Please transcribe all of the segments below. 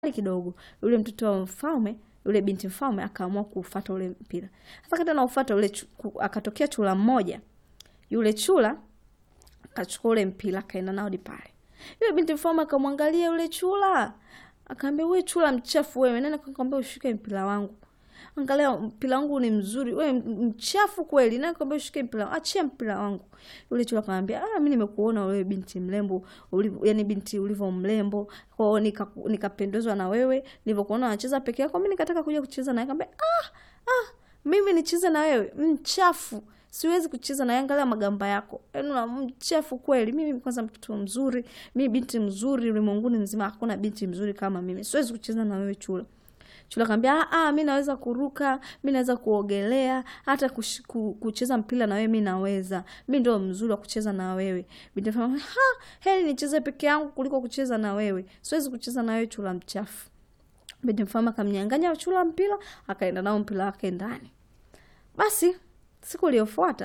kidogo yule mtoto wa mfalme yule binti mfalme akaamua kuufata ule mpira. Sasa kati anaufata ule chu, ku- akatokea chula mmoja. Yule chula akachukua ule mpira akaenda nao hadi pale. Yule binti mfalme akamwangalia yule chula. Akaambia wewe chula mchafu wewe, nani akakwambia ushike mpira wangu? Angalia mpira wangu ni mzuri, wewe mchafu kweli, nani akakwambia ushike mpira wangu? Achia mpira wangu. Yule chula akamwambia, ah, mimi nimekuona wewe binti mrembo, ulivyo yani binti ulivyo mrembo, kwa hiyo nika nikapendezwa na wewe, nilivyokuona unacheza peke yako, mimi nikataka kuja kucheza naye. Akamwambia, ah, ah, mimi nicheze na wewe? Mchafu. Siwezi kucheza na angalia magamba yako. Yaani una mchafu kweli. Mimi kwanza mtoto mzuri, mimi binti mzuri ulimwenguni mzima hakuna binti mzuri kama mimi. Siwezi kucheza na wewe chula. Chula akamwambia, "Ah, ah, mimi naweza kuruka, mimi naweza kuogelea, hata kush, ku, kucheza mpira na wewe mimi naweza. Mimi ndio mzuri wa kucheza na wewe." Binti akamwambia, "Ha, heri nicheze peke yangu kuliko kucheza na wewe. Siwezi kucheza na wewe chula mchafu." Binti mfalme akamnyang'anya chula mpira, akaenda nao mpira wake ndani. Basi siku iliyofuata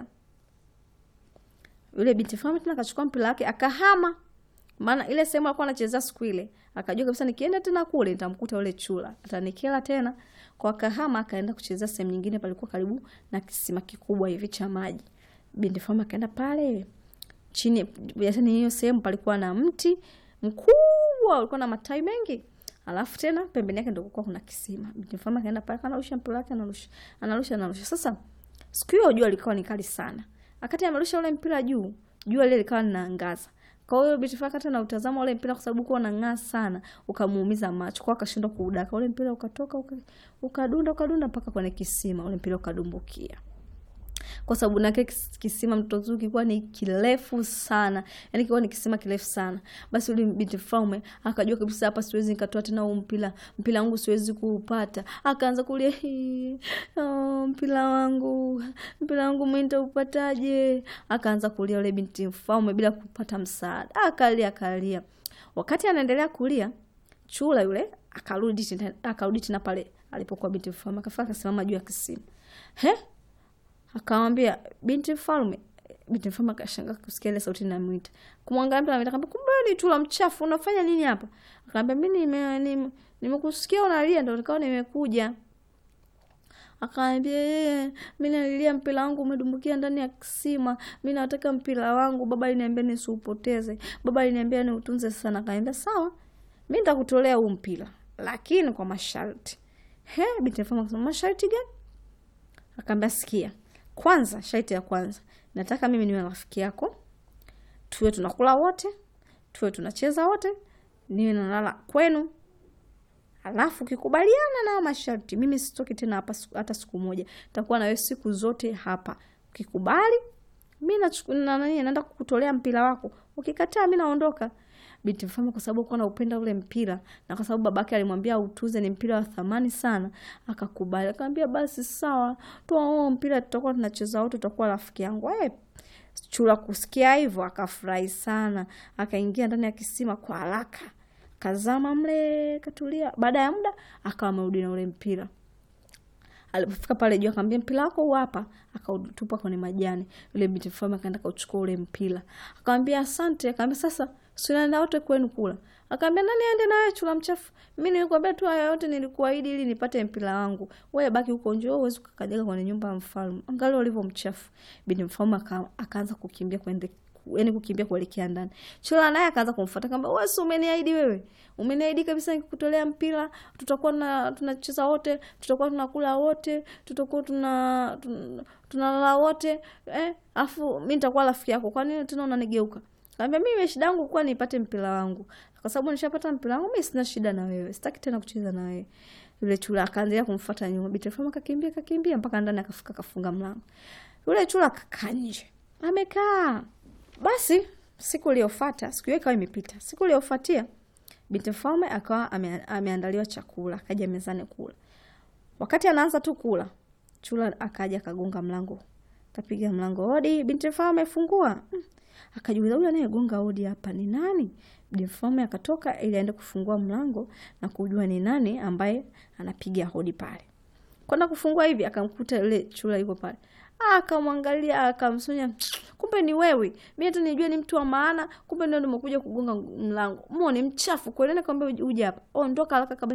yule binti mfalme tena akachukua mpira wake akahama, maana ile sehemu alikuwa anachezea siku ile akajua kabisa nikienda tena kule nitamkuta yule chula atanikela tena. Kwa akahama akaenda kuchezea sehemu nyingine, palikuwa karibu na kisima kikubwa hivi cha maji. Binti mfalme akaenda pale chini, yaani hiyo sehemu palikuwa na mti mkubwa ulikuwa na matawi mengi alafu tena pembeni yake ndio kulikuwa kuna kisima. Binti mfalme akaenda pale kanarusha mpira wake, anarusha anarusha anarusha. Sasa siku hiyo jua likawa ni kali sana, akati amerusha ule mpira juu, jua lile likawa linaangaza. Kwa hiyo binti mfalme akati anautazama ule mpira, kwa sababu ulikuwa unang'aa sana, ukamuumiza macho, kwa akashindwa kuudaka ule mpira, ukatoka uka, ukadunda ukadunda mpaka kwenye kisima, ule mpira ukadumbukia kwa sababu nake kisima mtoto mzuri kilikuwa ni kirefu sana, yani kilikuwa ni kisima kirefu sana. Basi yule binti mfalme akajua kabisa, hapa siwezi nikatoa tena huu mpira, mpira wangu siwezi kuupata. Akaanza kulia, "Hii, oh, mpira wangu, mpira wangu mimi nitaupataje? Akaanza kulia yule binti mfalme bila kupata msaada, akalia akalia. Wakati anaendelea kulia, chula yule akarudi tena, akarudi tena pale alipokuwa binti mfalme, akafika akasimama juu ya kisima. He, akamwambia binti mfalme. Binti mfalme akashangaa kusikia ile sauti inamwita, kumwangalia mtu anamwita, akamwambia kumbe wewe ni chula mchafu, unafanya nini hapa? Akamwambia mimi nime nime- nimekusikia unalia, ndio nikawa nimekuja. Akamwambia yeye, mimi nalilia mpira wangu umedumbukia ndani ya kisima, mimi nataka mpira wangu, baba aliniambia nisiupoteze, baba aliniambia niutunze sana. Akamwambia sawa, mimi nitakutolea huu mpira, lakini kwa masharti. He, binti mfalme akasema masharti gani? Akaambia sikia, kwanza, sharti ya kwanza, nataka mimi niwe rafiki yako, tuwe tunakula wote, tuwe tunacheza wote, niwe nalala kwenu. Alafu ukikubaliana na masharti, mimi sitoki tena hapa siku- hata siku moja, takuwa na wewe siku zote hapa. Ukikubali mi nachu- na nani naenda kukutolea mpira wako, ukikataa mi naondoka. Binti mfalme kwa sababu alikuwa anaupenda ule mpira na kwa sababu babake alimwambia autuze, ni mpira wa thamani sana, akakubali. Akamwambia basi sawa, toa huo mpira, tutakuwa tunacheza wote, utakuwa rafiki yangu. Eh, chura kusikia hivyo akafurahi sana, akaingia ndani ya kisima kwa haraka, kazama mle, katulia. Baada ya muda akawa amerudi na ule mpira. Alipofika pale juu akamwambia mpira wako huu hapa, akautupa kwenye majani. Yule binti mfalme akaenda akauchukua ule mpira, akamwambia asante. Akamwambia sasa, si unaenda wote kwenu kula? Akamwambia nani aende na wewe, chula mchafu? Mimi nilikwambia tu haya yote, nilikuahidi ili nipate mpira wangu. Wewe baki huko nje, wewe huwezi kukanyaga kwenye nyumba ya mfalme. Angalia ulivyo mchafu. Binti mfalme aka- akaanza kukimbia kwende yani kukimbia kuelekea ndani. Chula naye akaanza kumfuata kamba, wewe si umeniahidi wewe, umeniahidi kabisa nikikutolea mpira tutakuwa na tunacheza wote, tutakuwa tunakula wote, tutakuwa tuna tun- tunalala wote eh, afu mimi nitakuwa rafiki yako. Kwa nini tena unanigeuka? Kaambia mimi shida yangu kwa nipate mpira wangu, kwa sababu nishapata mpira wangu mimi, sina shida na wewe, sitaki tena kucheza na wewe. Yule chula akaendelea kumfuata nyuma, binti mfalme akakimbia kakimbia mpaka ndani, akafika akafunga mlango. Yule chula akakaa nje, amekaa basi siku iliyofuata, siku hiyo ikawa imepita. Siku iliyofuatia binti mfalme akawa ame, ameandaliwa chakula, akaja mezani kula. Wakati anaanza tu kula, chula akaja akagonga mlango, kapiga mlango, hodi. Binti mfalme amefungua. Mm. Akajiuliza, huyu anayegonga hodi hapa ni nani? Binti mfalme akatoka ili aende kufungua mlango na kujua ni nani ambaye anapiga hodi pale. kwenda kufungua hivi akamkuta yule chura yuko pale akamwangalia akamsonya kumbe ni wewe mi hata nijua ni mtu wa maana kumbe ndio nimekuja kugonga mlango mo ni mchafu kweli nikwambia uje hapa ondoka haraka kabla